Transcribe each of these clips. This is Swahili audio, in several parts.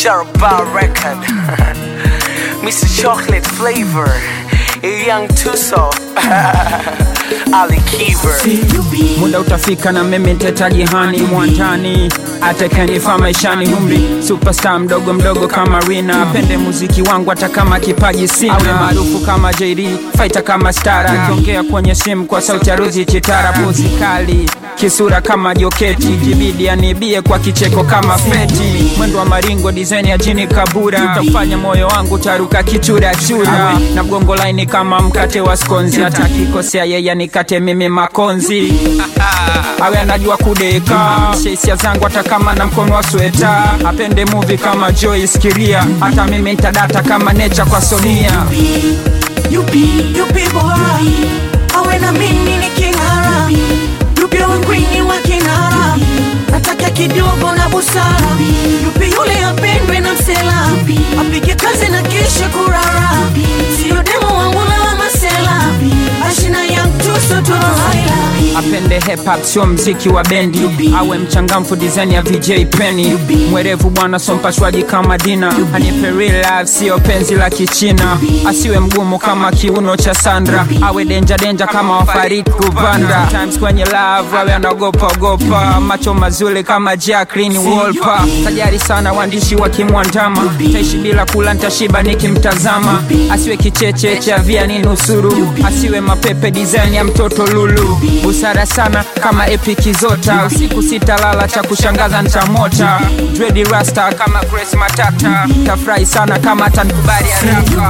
Sharaba record. Mr. Chocolate flavor. Young Tuso. Ali Kiber. muda utafika na mimi nitetaji hani mwantani atekenifaa maishani umri superstar mdogo mdogo kama rina apende muziki wangu hata kama kipaji sina awe maarufu kama jd faita kama stara akiongea kwenye simu kwa sauti ya ruzi chitara pozi kali kisura kama joketi jibidi anibie kwa kicheko kama feti mwendo wa maringo dizaini ya jini kabura utafanya moyo wangu taruka kichurachura na mgongo laini kama mkate wa skonzi hata kikosea yeye nikate mimi makonzi awe anajua kudeka sheisia zangu hata kama na mkono wa sweta apende muvi kama Joyce Kiria hata mimi ntadata kama necha kwa Sonia Yupi, yupi boy awe na mimi ni king'ara yupi awe kwini wa kinara nataka kidogo na busara yupi yule apendwe na msela apige kazi na kisha kurara sio demo wangu na wa masela ashina ya mtuso torohaila apende hip hop sio mziki wa bendi awe mchangamfu design ya VJ Penny mwerevu bwana so mpashwaji kama Dina anipe real life sio penzi la kichina asiwe mgumu kama kiuno cha Sandra awe denja denja kama wafarid kuvanda times kwenye love awe anaogopa ogopa macho mazuri kama Jacqueline Wolper tajari sana waandishi wakimwandama taishi bila kula ntashiba nikimtazama asiwe kicheche cha via ni nusuru asiwe mapepe design ya mtoto lulu busara sana kama epiki zota usiku sitalala cha kushangaza ntamota dredi rasta kama grace matata tafurahi sana kama tankubali haraka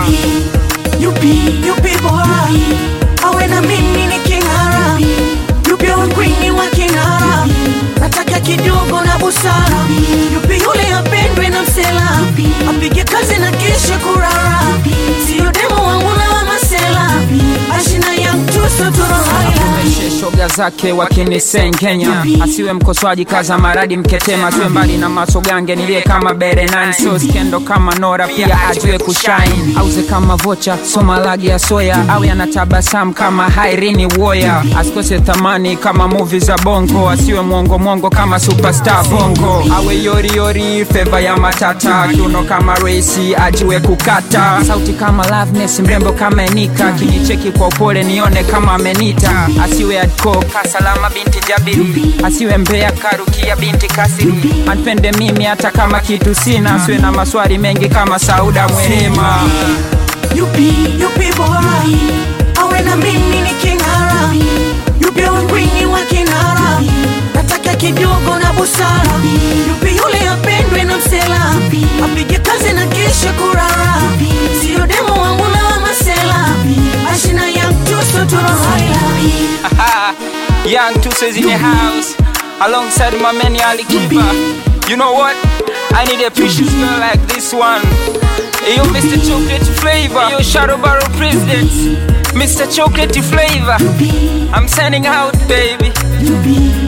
yupi yupi boy awe na mimi ni king'ara yupi awe kwini wa king'ara nataka kidogo na busara yupi yule apendwe na msela apige kazi na kisha kurara sio demo wangu na wa masela ashina ya mtuso torohaila Akomeshe shoga zake wakinisengenya asiwe mkosoaji kaza maradi mketema tuwe mbali na masogange nilie kama berenan so skendo kama nora pia ajue kushine auze kama vocha soma lagi ya soya awe anatabasamu kama hairini woya asikose thamani kama muvi za bongo asiwe mwongo mwongo kama superstar bongo awe yoriyori feva ya matata kiuno kama reisi ajue kukata sauti kama loveness mrembo kama enika kinicheki kwa upole nione kama amenita asiwe adko kasalama binti jabiri asiwe mbea karukia binti kasiri anpende mimi hata kama kitu sina asiwe na maswali mengi kama sauda mwerema yupi yupi boy awe na mimi ni king'ara yupi awe kwini wa kinara nataka kidogo na busara yupi yule apendwe na msela apige kazi na kisha kurara sio demo wangu na wa masela ashina ya mtuso torohaila Young Tusa's in the house alongside my man Ali Kiba. You know what? I need a precious girl like this one. Yo, Mr. Chocolate Flavor. Yo, Shadow Barrel President. Mr. Chocolate Flavor. I'm sending out, baby. yupi